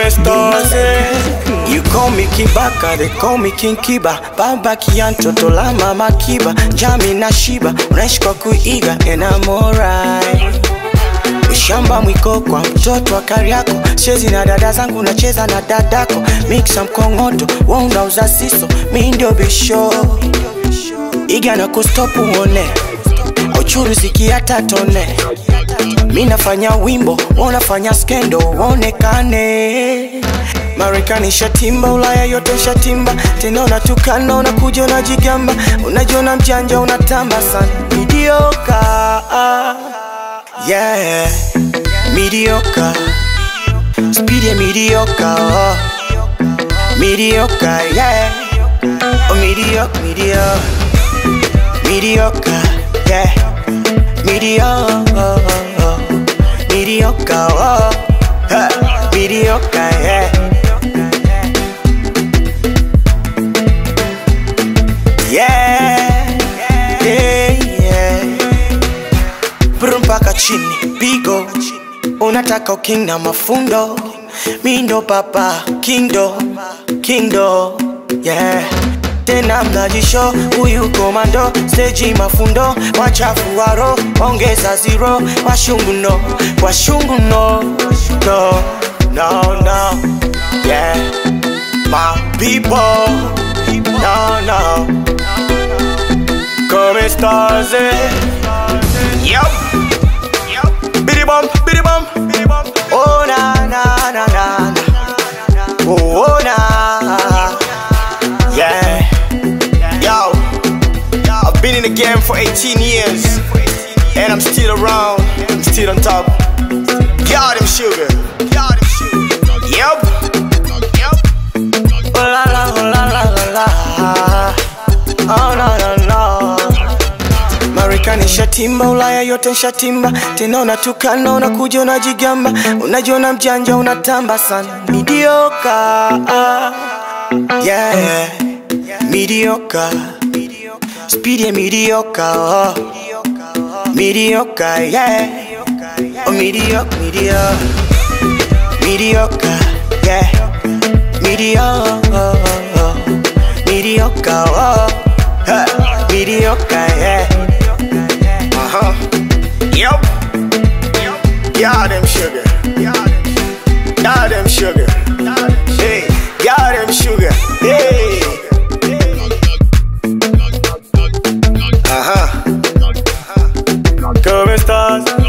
Come stars, eh. You call me Kibaka, they call me King Kiba Baba Kian, toto la mama Kiba Jami na Shiba, unaishi kwa kuiga And I'm alright Ushamba mwiko kwa mtoto wa Kariako Chezi na dada zangu nacheza na dadako Mixa mkongoto, wewe unauza siso Mi ndio bisho Iga na kustopu uone Auchuruziki hata tone Mi nafanya wimbo, wewe unafanya skendo uonekane Marekani shatimba, Ulaya yote shatimba Tena unatukana, unakuja unajigamba Unajiona mjanja, unatamba sana Mediocre Yeah, mediocre Speed ya mediocre oh. Mediocre, yeah Oh, mediocre, mediocre Mediocre, yeah Mediocre Mediocre, oh. Huh. Mediocre, yeah Yeah, yeah, yeah Brum mpaka chini, pigo Unataka uking na mafundo Mi ndo papa, kindo, kindo Yeah tena mnajisho huyu komando steji mafundo wachafu waro ongeza zero washungu no washungu no no no no yeah my people no no come stars eh yup bidi bum bidi bum oh na na na na na oh, oh na yeah Yo, I've been in the game for 18 years, and I'm still around, I'm still on top. Got him sugar, got him sugar. Yep, yep. Oh la la, oh la la la la. Oh no no no. Marekani shatimba, Ulaya yote shatimba, tena unatukana, unakuja unajigamba, unajiona mjanja, unatamba sana. Mediocre, yeah, mediocre. Speed ya mediocre, oh. mediocre, yeah. Oh, mediocre, mediocre, mediocre, yeah. Mediocre, mediocre, oh. Huh. mediocre, yeah. Uh huh. Yep. Got them sugar. Got them sugar. Hey, got them sugar. Hey. Ajá. ¿Cómo estás?